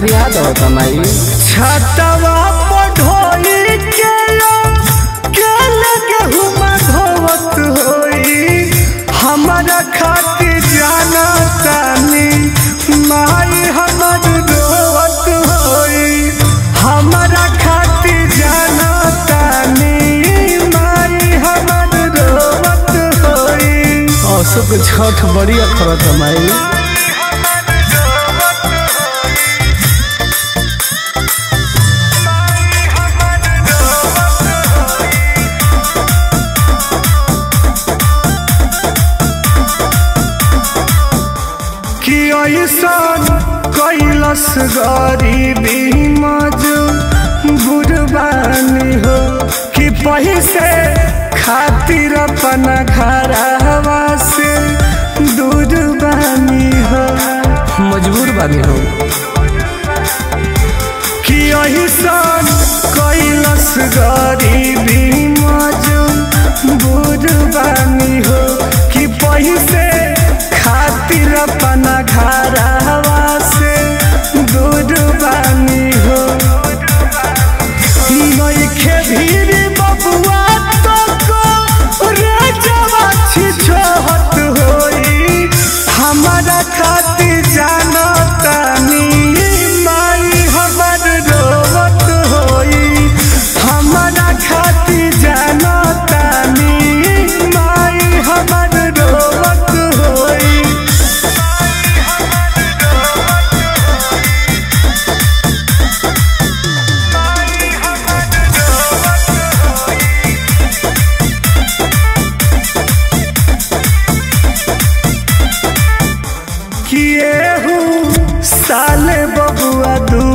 फरियाद होता माई छतवा पढ़ोई के के लगे हुमा धोवत होई हमारा खातिर जाना तानी माई हमर रोवत होई हमारा खातिर जाना तानी माई हमर रोवत होई अशोक छठ बड़ी अखरत माई कि ऐसन कैलस गरीबी मजू बुरबानी हो कि पैसे खातिर अपना घरवा से दूर बानी हो मजबूर बानी हो कि ऐसन कैलस गरीबी मजू बुरबानी हो कि पैसे खातिर अपना घरवा से दूर बानी हो नइखे भीड़ बबुआ तो को रे जवा छिछोहत होई हमारा खातिर जाना तानी माई हमर रोवत होई हमारा खातिर जाना तानी माई हमर रोवत होई किए हूँ साले बबुआ दू